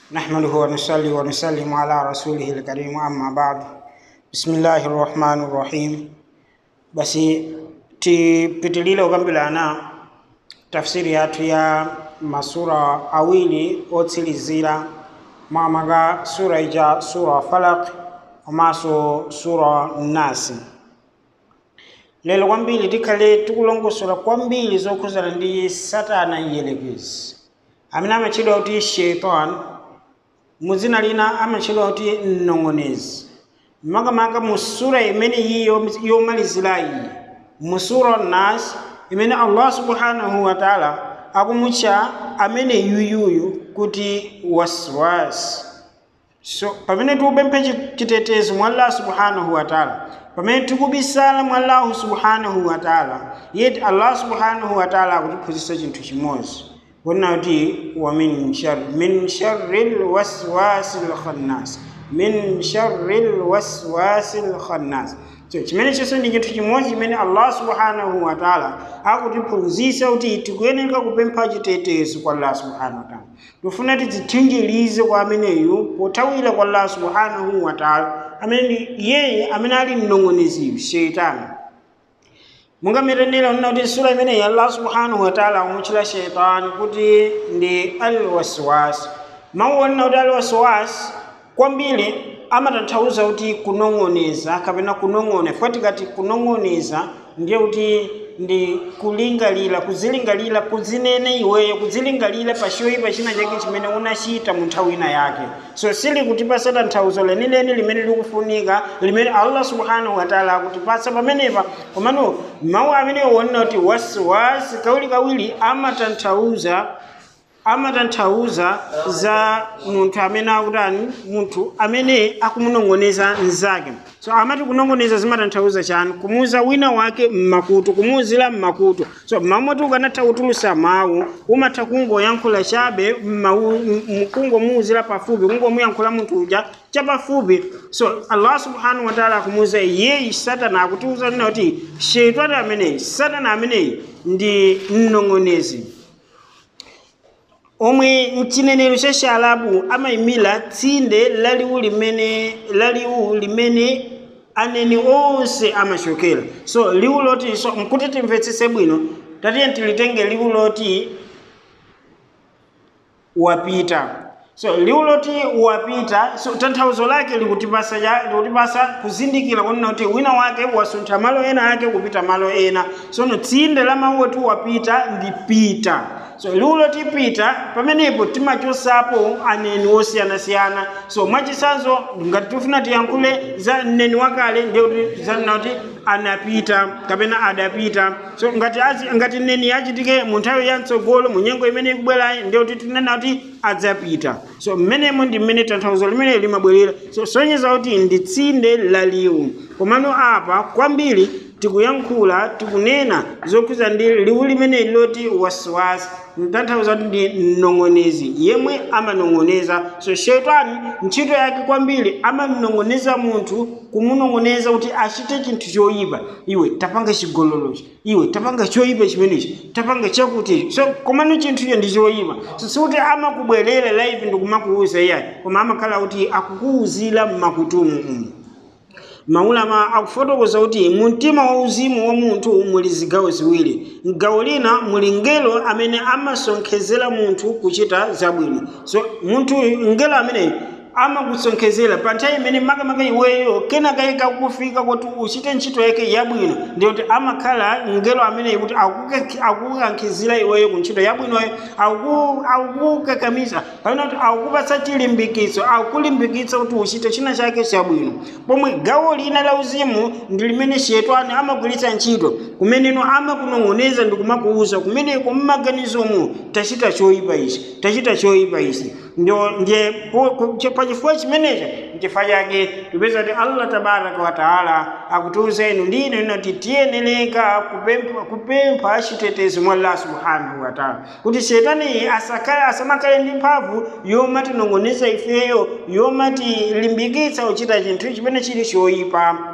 نحمده ونصلي ونسلم على رسوله الكريم أما بعد بسم الله الرحمن الرحيم basi tipitilile ukambirana tafsiri yathu ya masura awiri otsilizira mwamaka sura ija sura falak komanso sura nasi lero kwambiri tikhale tikulongosola kwambiri zokhuzana ndi satana mdierekezi amene amatchedwa kuti shaitan muzina lina amatchedwa kuti mnong'onezi makamaka mu sura imene iyi yomalizira iyi mu sura nas imene allah subhanahu wa taala akumutcha amene yuyuyu kuti waswas so pamene tikupempha chitetezo mwa allah subhanahu wa taala pamene tikubisala mwa allahu subhanahu wa taala yeti allah subhanahu wa taala akutiphunzitsa chinthu chimodzi kunena kuti wa min sharri min sharri lwaswasi lkhannas min sharri lwaswasi lkhannas so chimene chonse ndi chinthu chimodzi chimene allah subhanahu wa taala akutiphunzitsa kuti tikuyeneka kupempha chitetezo kwa allah subhanahu wa taala tifuna tidzithinjirize kwa ameneyu pothawira kwa allah subhanahu wa taala amene ndi yeye amene ali mnong'oneziyu sheitani munga mirenera nina kuti sura imeneyi allah subhanahu wa taala amutchula sheitani kuti ndi alwaswas mawu onena kuti alwaswas kwambiri amatanthauza kuti kunong'oneza kapena kunong'ona fo tikati kunong'oneza ndiye kuti ndi kulingalira kuzilingalira kuzinene iweyo kuzilingalira pachoyipa china chake chimene unachita mu nthawi ina yake so sili kutipasa tanthauzo lenileni limene likufunika limene allah subhanahu wataala akutipasa pamenepa komano mawu amene wonena kuti wasiwasi kawirikawiri amatanthauza amatanthauza za munthu amene akutani munthu amene akumunong'oneza mnzake so amati kunong'oneza zimatanthauza chani kumuuza wina wake mmakutu kumuuzira mmakutu so mamoti ukanatha kutulusa mawu umatha kungoyankhula chabe kungomuuzira pafupi kungomuyankhula munthu uja chapafupi so allah subhanahu wataala akumuuza iyeyi satana akutiuza nina kuti sheitani ameneyi satana ameneyi ndi mnong'onezi omwe mchinenero cha chialabu amayimira tsinde laliwu limene laliwu limene aneni onse amachokera so liwu loti so nkuti timvetsese bwino tatiye tilitenge liwu loti wapita so liwu loti wapita so tanthauzo lake likutipasa likutipasa kuzindikira kunena kuti wina wake wasuntha malo ena ake kupita malo ena sono tsinde la mawu oti wapita ndi pita so liwu loti pita pamenepo timachosapo aneni osiyanasiyana so mwachisanzo ngati tifuna tiyankhule za mneni wakale ndiyekuti zanena kuti anapita kapena adapita so ngati azi ngati neni yachitike mu nthawi ya mtsogolo mu nyengo imene ikubwerayi ndiyekuti tinena kuti adzapita so mmenemo ndi mmene tanthauzo limene limabwerera so sonyeza kuti ndi tsinde la liwu komano apa kwambiri tikuyankhula tikunena zokhuza ndi liwu limene loti wasiwasi mtanthauza kuti ndi mnong'onezi yemwe amanong'oneza so shetani ntchito yake kwambiri amanong'oneza munthu kumunong'oneza kuti achite chinthu choyipa iwe tapanga chigololochi iwe tapanga choyipa chimenechi tapanga chakuti so komano chinthucho ndi choyipa so sikuti amakubwerera live ndikumakuuza iyayi koma amakhala kuti akukuuzira mmakutumu umu maulama akufotokoza kuti mu mtima wauzimu wa munthu muli zigawo ziwiri gawo lina muli ngelo amene amasonkhezera munthu kuchita zabwino so munthu ngelo ameneyi amakusonkhezera pa nthawi imene makamaka iweyo kenaka ikakufika kuti uchite ntchito yake yabwino ndi kuti amakhala ngelo ameneyi kuti akukankhizira iweyo ku ntchito yabwinoyo akukakamiza kapena kuti akukupatsa chilimbikitso akukulimbikitsa kuti uchite china chake chabwino pomwe gawo lina la uzimu ndi limene shetani amagwiritsa ntchito kumeneno amakunong'oneza ndi kumakuuza kumeneko mmaganizomo tachita choyipa ichi tachita choyipa ichi ndiye pachifukwa chimenecho nchifukwa chake tipeza kuti allah tabaraka wataala akutiuza inu ndi inu inoti tiyenereka kupempha, kupempha chitetezo mwa allah subhanahu wataala kuti shetani asakale asamakhale ndi mphamvu yomatinong'oneza ifeyo yomatilimbikitsa kuchita chinthu chimene chili choyipa